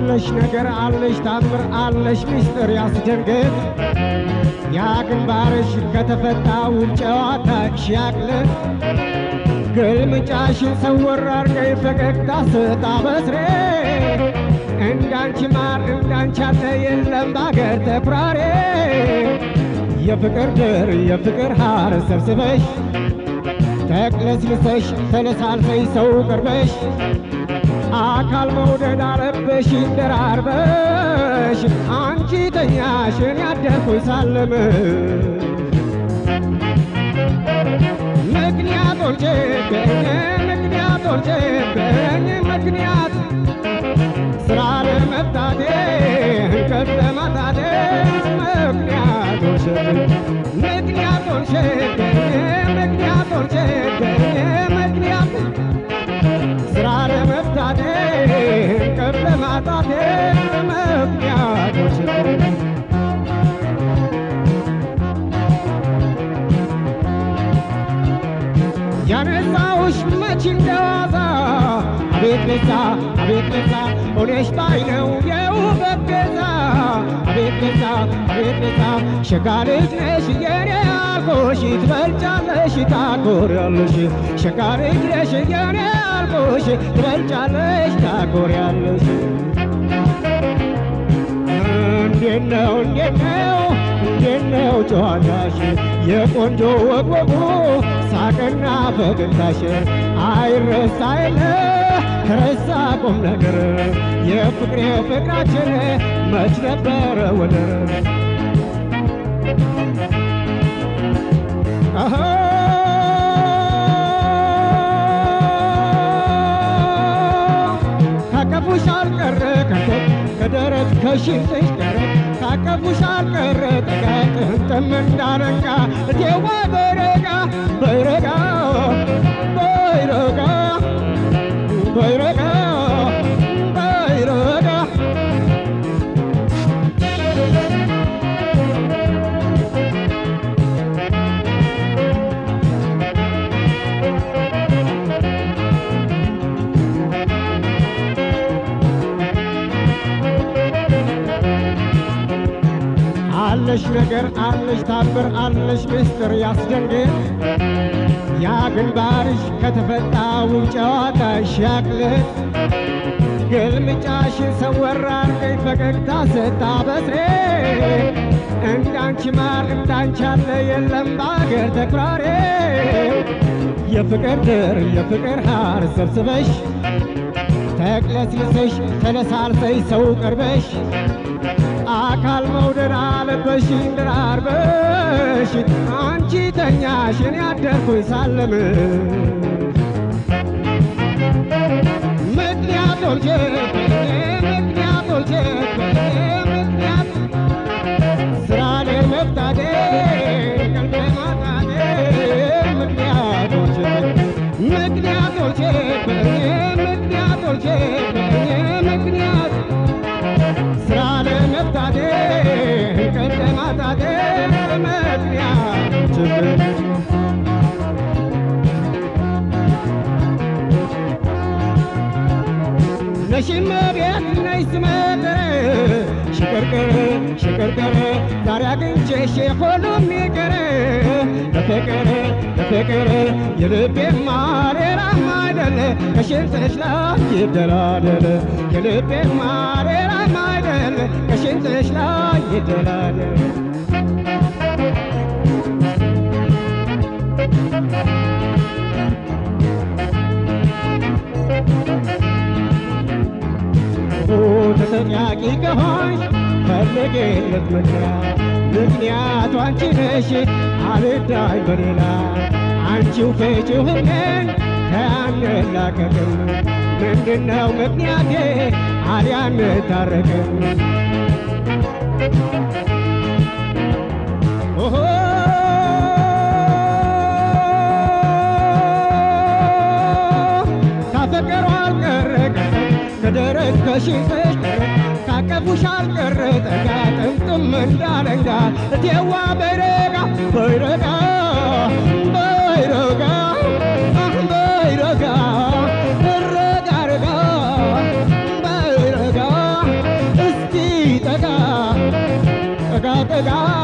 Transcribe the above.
አለሽ ነገር አለሽ ታምር አለሽ ምስጢር ያስደንግጥ ያ ግንባርሽ ከተፈታ ውብ ጨዋታሽ ያቅልጥ ግልምጫሽን ሰወር አርገይ ፈገግታ ስታበስሬ እንዳንቺ ማር እንዳንቺ ያለ የለም ባገር ተኩራሬ የፍቅር ድር የፍቅር ሐር ሰብስበሽ ተቅለስልሰሽ ተለሳልሰሽ ሰው ቅርበሽ አካል መውደድ አለበሽ ደራርበሽ አንቺ ተኛሽን ያደርኩኝ ሳለምሽ ምክንያቶች በኝ ምክንያቶች በኝ ምክንያት ስራ ለመፍታቴ እንቅልፍ ለማጣቴ ምክንያቶች ምክንያቶች በኝ ምክንያቶች በኝ ምክንያት ስራ ለመፍታቴ እንቅልፍ ለማጣቴ ምክንያቶች ያነሳውሽ መች እንደዋዛ አቤት ለዛ አቤት ለዛ ሆነሽ ባይ ነው የውበት ቤዛ አቤት ለዛ አቤት ለዛ ሸጋ ልጅ ነሽ የኔ ያልኩሽ ትበልጫለሽ ታኮሪያለሽ ሸጋ ልጅ ነሽ የኔ ያልኩሽ ትበልጫለሽ ታኮሪያለሽ እንዴት ነው እንዴት ነው እንዴት ነው ጨዋታሽ የቆንጆ ወግወጉ ሳቅና ፈገግታሽ አይረሳ የለ ከረሳ ቁም ነገር የፍቅሬ ፍቅራችን መች ነበረ ወደር አሃ ካቀፉሽ አልቀረ ከንፈር ከደረት ከሽንጥሽ ደረት ካቀፉሽ አልቀረ ጠጋ ጥምጥም እንዳረጋ እቴዋ በረጋ በረጋ በረጋ በረጋ በረጋ አለሽ ነገር አለሽ ታምር አለሽ ምስጢር ያስደንግጥ ያ ግንባርሽ ከተፈታ ውብ ጨዋታሽ ያቅልጥ ግልምጫሽን ሰወር አርገኝ ፈገግታ ስታበስሬ እንዳንቺ ማር እንዳንቺ ያለ የለም በአገር ተኩራሬ የፍቅር ድር የፍቅር ሐር ሰብስበሽ ተቅለስልሰሽ ተለሳልሰሽ ሰው ቅርበሽ አካል መውደድ አለበሽ እንድራርበሽ አንቺ ተኛሽን ያደርኩኝ ሳለምሽ ምክንያቶች ምክንያቶች ምክንያት ስራ ላይ መፍታቴ ቀልቤ ማጣቴ ምክንያቶች ምክንያቶች ምክንያቶች ምክንያት ስራ ለመፍታቴ ቀልቤ ማጣቴ ምክንያቶች ነሽመ ቤት ነሽ ስመጥር ሽቅርቅር ሽቅርቅር ዛሬ አግኝቼሽ ሁሉም ይቅር በፍቅር በፍቅር የልቤ ማሬራም አይደለ ከሽንጥሽ ላይ ይደላደል የልቤ ማሬራም አይደለ ከሽንጥሽ ላይ ይደላደል ተጠያቂ ከሆንሽ ፈልጌለት ምክንያት ምክንያቱ አንቺ ነሽ አልዳኝ በሌላ አንቺው ፍቺው ህልሜን ከአንላቀቅም ምንድነው ምክንያቴ አልያን ታረቅም ኦሆ ካፈቀሩ አልቀረ ከደረት ከሽንጥሽ ካቀፉሽ አልቀረ ጠጋ ጥምጥም እንዳለንጋ እቴዋ በይረጋ በይረጋ በይረጋ በይረጋ እረጋ ረጋ በይረጋ ጋር